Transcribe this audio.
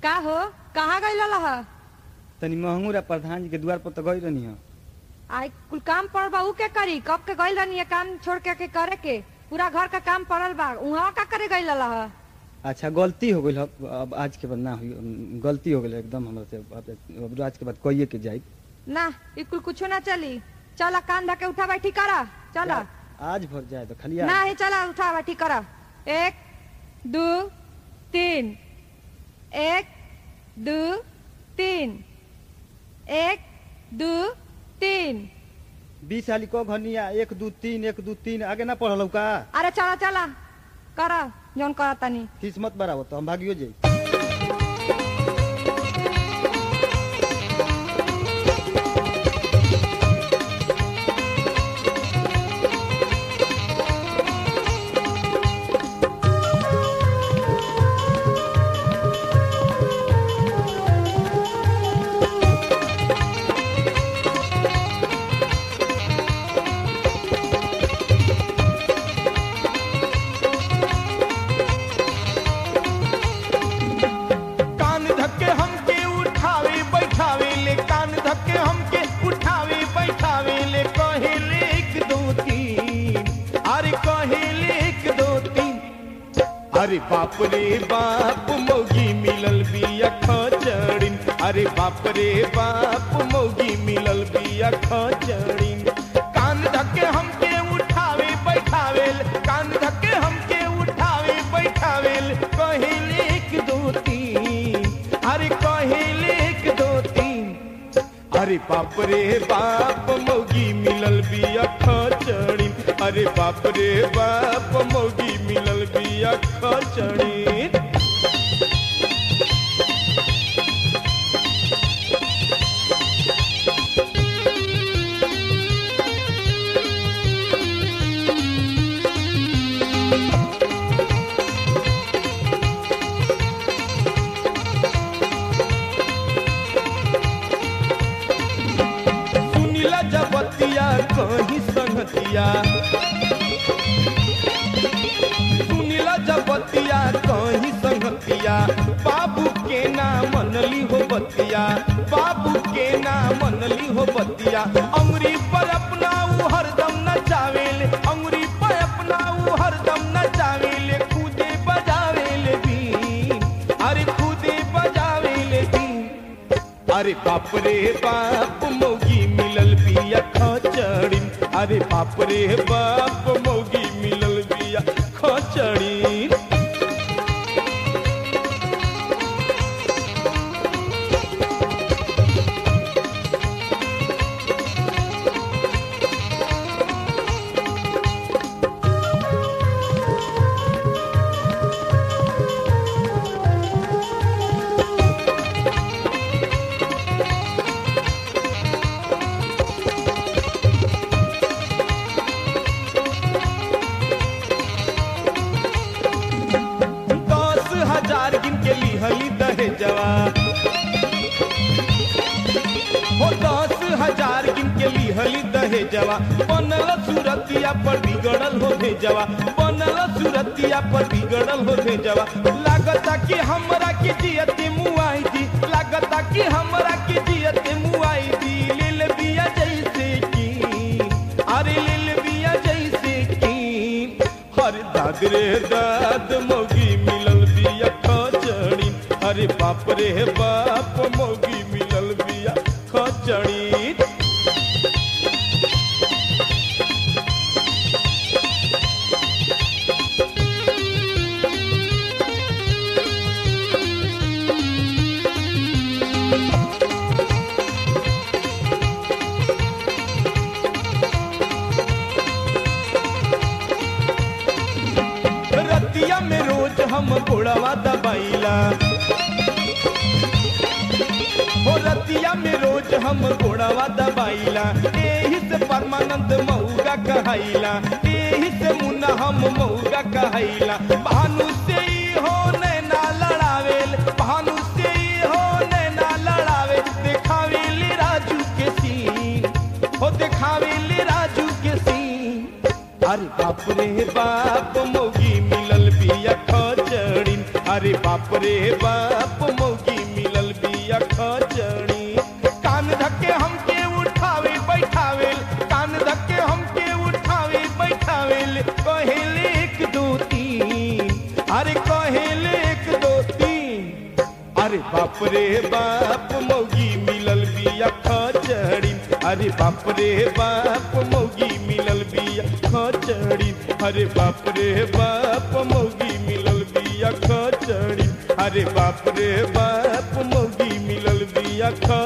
का हो कहाँ गई लह तनी महंगूरा प्रधान जी के द्वार पर तो गई रहनी हो आई कुल काम पड़ल बा ऊ के करी कब के गई रहनी है काम छोड़ के, के करे के पूरा घर का काम पड़ल बा उहाँ का करे गई लह अच्छा गलती हो गई अब आज के बाद ना हुई अम, गलती हो गई एकदम हमरा से अब अब आज के बाद कहिए के जाई ना ई कुल कुछो ना चली चला कान धके उठा बैठी करा चला आज भर जाए तो खाली ना आज ही चला उठा बैठी करा एक दो तीन एक दो तीन एक दो तीन बीस साली को घनिया एक दू तीन एक दू तीन आगे ना पढ़ल का अरे चला चला करा जौन करा तनी किस्मत बराबर तो हम भागियो जाई कान धक्के हमके उठावे बैठावे ले कान धक्के हमके उठावे बैठावे ले कहेले एक दो तीन अरे कहेले एक दो तीन अरे बाप रे बाप मौगी मिलल बिया खचड़िन अरे बाप रे बाप मौगी मिलल बिया खचड़िन कान धक्के हमके उठावे बैठावे ले, कान धक्के हमके उठावे बैठावे ले, कहेले एक दो तीन अरे कहेले एक दो तीन अरे बाप रे बाप मौगी मिलल बिया खचड़ी अरे बाप रे बाप मौगी मिलल बिया खचड़ी सुनीला जबतिया कहीं संगतिया सुनीला जबतिया कहीं संगतिया बाबू के ना मनली हो बतिया बाबू के ना मनली हो बतिया अंगुरी पर अपना ऊ हरदम नचावेले अंगुरी पर अपना ऊ हरदम नचावेले कूदे बजावेले बीन अरे कूदे बजावेले बीन अरे बाप रे बाप मौगी मिलल बिया खचड़िन अरे बाप रे बाप मौगी मिलल बिया खचड़िन दस हजार गिन के लिहली दहेजवा हो दस हजार गिन के लिहली दहेजवा बनल सूरतिया पर बिगड़ल हो भेजवा बनल सूरतिया पर बिगड़ल हो भेजवा लागता कि हमरा के जियते मुआई दी लागता कि हमरा के जियते मुआई दी लेल बिया जैसे की अरे लेल बिया जैसे की हर दाद रे दाद मौगी मिलल बिया खचड़ी अरे बाप रे बाप मौगी मिलल बिया खचड़ी रतिया में रोज हम घोड़वा दबाइला हो रतिया में रोज हम घोड़वा दबाइला एही से परमानंद मऊगा कहाइला एही से मुन्ना हम मऊगा कहाइला भानु से ही हो नैना लड़ावेल भानु से ही हो नैना लड़ावे देखावेली राजू के सीन हो देखावेली राजू के सीन अरे बाप रे बाप मौगी मिलल बिया खचड़िन अरे बाप रे बाप मौगी बिया खचड़ी कान धक्के हमके उठावे बैठावे कान धक्के हमके उठावे बैठावे कहेले एक दो तीन अरे कहेले एक दो तीन अरे बाप रे बाप मौगी मिलल बिया खचड़ी अरे बाप रे बाप मौगी मिलल बिया खचड़ी अरे बाप रे बाप मौगी मिलल बिया खचड़ी अरे बाप रे बाप मौगी मिलल बिया खचड़ी